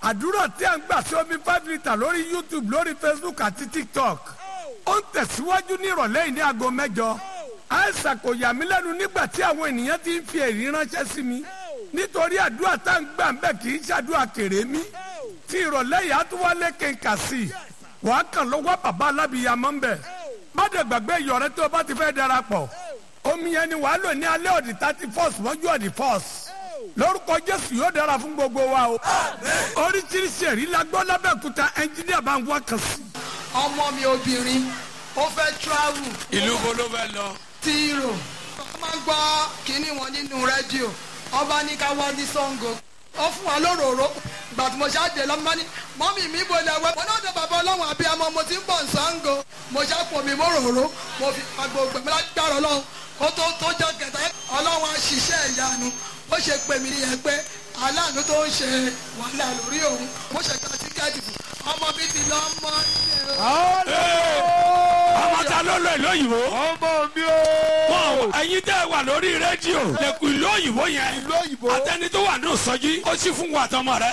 àdúrà tí a ń gbà sí omi five litre lórí youtube lórí facebook àti tiktok ó ń tẹ̀síwájú ní ìrọ̀lẹ́ yìí ní aago mẹ́jọ àìsàn kò yà mí lẹ́nu nígbà tí àwọn ènìyàn ti ń fi èrí ránṣẹ́ sí mi nítorí àdúrà tá à ń gbà ń bẹ̀ kì í ṣàdúrà kéré mi tí ìrọ̀lẹ́ yìí á tún wá lé kéka sí i wàá kàn lọ́wọ́ bàbá alábìyamọ́ ń bẹ̀ má dẹ̀ gbàgbé ìyọ̀rẹ́ tó o bá ti fẹ́ darapọ̀ omi yẹn ni wàá lò ní alẹ́ ọ̀dì thirty first mọ́jú ọ̀dì first lórúkọ jésù yóò dára fún gbogbo wa o oríṣiríṣi ẹ̀rí la gbọ́ lábẹ́òkúta ẹnjíníà bá ń wá kan sí. ọmọ mi obìnrin ó fẹ́ travel ìlú wo ló fẹ́ lọ. tí rò ó máa ń gbọ́ kínní wọn nínú rédíò ọba ní ká wọ́n ní sango ó fún wa lóròró ìgbà tí mo ṣáàjẹ lọ́mọ ní mọ́mì mi bò lẹ̀ wẹ́ mo náà dé bàbá ọlọ́run àbí ọmọ mo ti ń bọ̀ sango mo ṣàpò mi móròró mo fi agbo gbẹ̀mí lágbára ọlọ́run kó tó tó jọ kẹta ọlọ́run á ṣiṣẹ́ ìyanu ó ṣe pè mí nìyẹn pé aláàánú tó ń ṣe wàhálà lórí òun mo ṣe gba tíkẹ́ẹ̀tì fún ọmọ mi ti lọ mọ́ ilé o. ọmọ ta ló lọ ìlú òyìnbó. ọmọ mi o. wọn ẹyin tẹ wà lórí rédíò lẹkùn ìlú òyìnbó yẹn ìlú òyìnbó. atẹni tó wà ní òsọjí ó sì fún wa àtọmọ rẹ.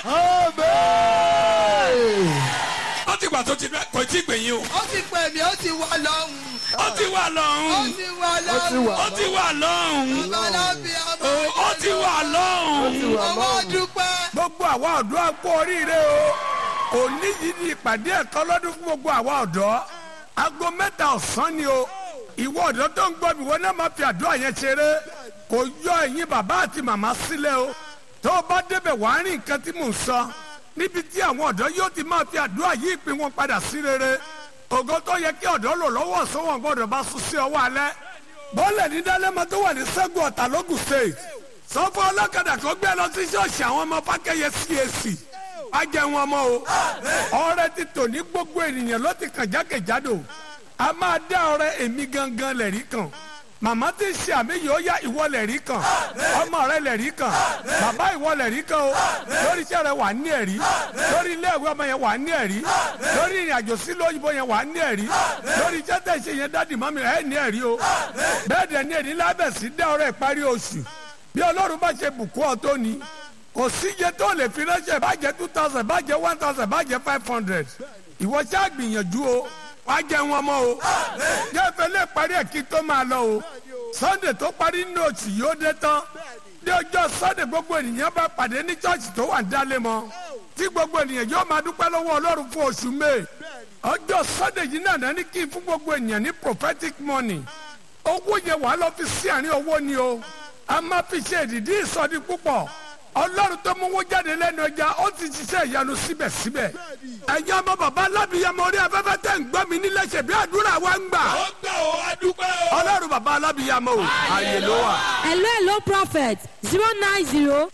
Amen. ó ti gbà tó ti bẹ kò tí ì gbẹ̀yìn o. ó ti pè mí ó ti wá lọ́hùn ó ti wà ó lọ́hùn ti wá Ó ti lọ́hùn wà. ó ti wà lọ́hùn babalábí ọmọ ó ti wà lọ́hùn. owó dúpẹ́. gbogbo àwa ọ̀dọ́ á kú oríire o òní yìí ni ìpàdé ẹ̀kọ́ lọ́dún fún gbogbo àwa ọ̀dọ́ aago mẹ́ta ọ̀sán ni o ìwọ ọ̀dọ́ tó ń gbọ́ mi wọ́n náà máa fi àdúrà yẹn ṣeré kò yọ ẹ̀yin bàbá àti màmá sílẹ̀ o tó o bá débẹ̀ wàá rí nǹkan tí mò ń sọ níbi tí àwọn ọ̀dọ́ yóò ti máa fi àdúrà yí ìpín wọn padà sí rere ògo tó yẹ kí ọ̀dọ́ lò lọ́wọ́ sọ́wọ́n gbọ́dọ̀ bá sún sí ọwọ́ alẹ́ bọ́ọ̀lù ní dálẹ́mọ tó wà ní sẹ́gun ọ̀tà lógùn state sọ́fọ́ ọlọ́kadà kan gbé lọ sí ṣọ́ọ̀ṣì àwọn ọmọ fákẹ́yẹ cac ajẹ́ wọn mọ́ o ọrẹ ti tò ní gbogbo ènìyàn ló ti kàn jákèjádò a máa dá ọrẹ èmi gangan lẹ̀rí kan màmá ti ṣe àmì yìí ó yá ìwọ lẹ̀rí kan ọmọ rẹ lẹ̀rí kan bàbá ìwọ lẹ̀rí kan o lórí iṣẹ́ rẹ wà ní ẹ̀rí lórí ilé ìwé ọmọ yẹn wà ní ẹ̀rí lórí ìrìn àjò sílùú òyìnbó yẹn wà ní ẹ̀rí lórí iṣẹ́ tẹ̀ ṣe yẹn dádì mọ́mí ẹ̀ ní ẹ̀rí o bẹ́ẹ̀ dẹ̀ ní ẹ̀rí lábẹ̀ sí dá ọrẹ ìparí oṣù bí ọlọ́run bá ṣe bùkún ọ tó ni kò síye tó lè fi ránṣẹ́ bàjẹ́ two thousand bàjẹ́ one thousand bàjẹ́ five hundred ìwọ ṣáà gbìyànjú o wàá jẹ wọn mọ́ o jẹ́fẹ́ lè parí ẹ̀ kí tó máa lọ o sunday tó parí nínú oṣù yìí ó dé tán ní ọjọ́ sunday gbogbo ènìyàn bá pàdé ní church tó wà ń dálé mọ́ tí gbogbo ènìyàn yóò máa dúpẹ́ lọ́wọ́ ọlọ́run fún oṣù may ọjọ́ sunday yìí náà ní kí n fún gbogbo ènìyàn ní prophetic money owó yẹn wàá lọ fi sí àárín owó ni o a máa fi ṣe ìdìdí ìsọdí púpọ̀ ọlọ́run tó mú owó jáde lẹ́nu ọjà ó ti ṣiṣẹ́ ìyanu síbẹ̀síbẹ̀ ẹ̀yin ọmọ bàbá alábìyamọ orí afẹ́fẹ́ tẹ̀ ń gbọ́ mi nílẹ̀ ṣe bí àdúrà wa ń gbà ó gbà ó adúpẹ́ o. ọlọ́run bàbá alábìyamọ o ààyè ló wà. hello hello prophet zero nine zero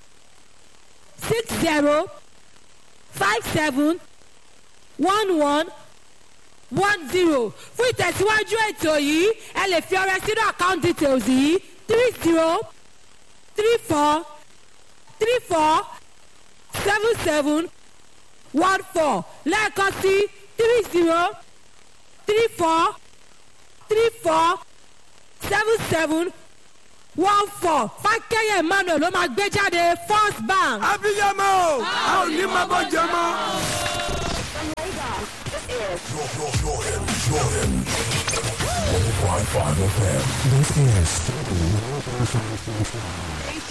six zero five seven one one one zero fún ìtẹ̀síwájú ètò yìí ẹ lè fi ọrẹ sínú account details yìí three zero three four three four seven seven one four lẹ́ẹ̀kan sí three zero three four three four seven seven one four fákẹ́yẹ̀ emmanuel ló máa gbé jáde first bank. abiyamọ o a ò ní máa bọ́ jẹ mọ́. This is